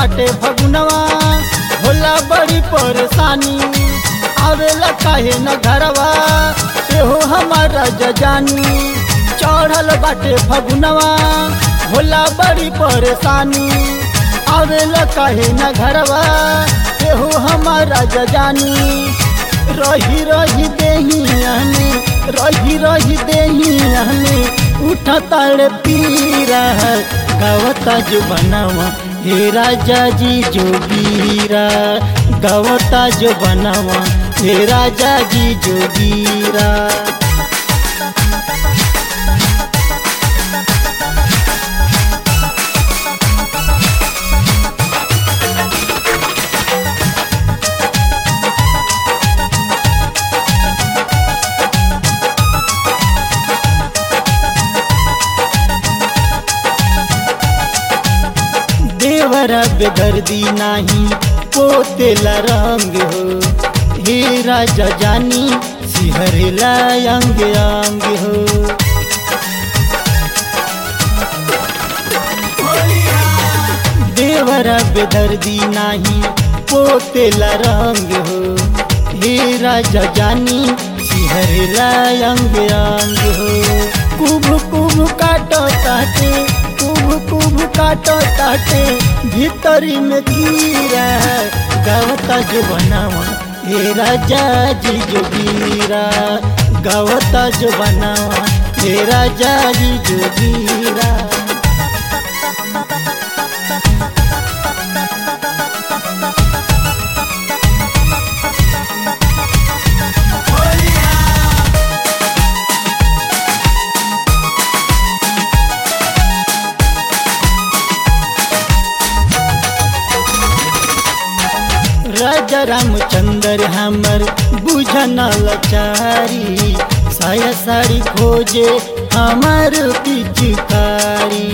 बाटे फगुनवा होला बड़ी परेशानी आवेला काहे न घरवा एहो हमारा जजानी चढ़ल बाटे फगुनवा होला बड़ी परेशानी आवेला काहे न घरवा एहो हमारा जजानी रही रही देहियाने रही रही देहियाने उठा ताड़ पीरा गावता जो बनावा हे राजा जी जोगीरा गावता जो बनावा हे राजा जी जोगीरा देवरा बेदर्दी नाही पोतेला रंग हो हे राजा जानी सिहरेला अंग अंग हो देवरा बेदर्दी नाही पोतेला रंग हो हे राजा जानी सिहरेला अंग अंग हो कुभ कुभ काटो ताटे कुभ कुभ काटो ताटे भीतरी में कीरा गावता जो बनावा हे राजा जी जोगीरा गावता जो बनावा हे राजा जी जोगीरा राजा रामचंद्र हमर बुझन लचारी साया साड़ी खोजे हमार पिचकारी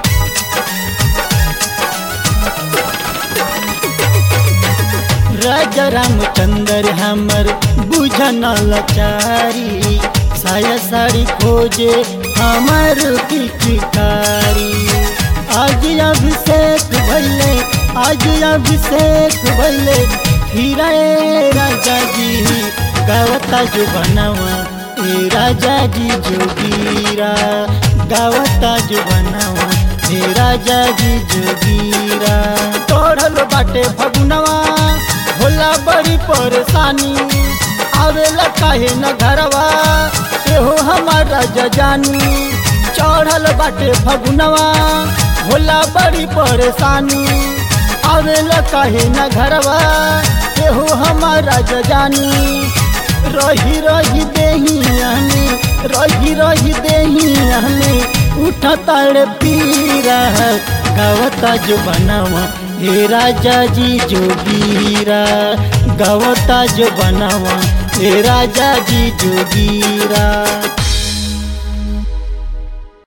राजा रामचंद्र हमर बुझन लचारी साया साड़ी खोजे हमार पिचकारी आज अभिषेक भैले आज अभिषेक भैले हीरा राजा जी गावता जो बनावा ए राजा जी जोगीरा गावता जो बनावा ए राजा जी जोगीरा तोड़ल बाटे फगुनवा होला बड़ी परेशानी आवेला काहे न घरवा एहो हमारा जजानी चढ़ल बाटे फगुनवा होला बड़ी परेशानी आवेला काहे न घरवा एहो हमारा जजानी रही रही देहियाने रही रही देहियाने उठा ताड़ पीरा गावता जो बनावा हे राजा जी जोगीरा गावता जो बनावा हे राजा जी जोगीरा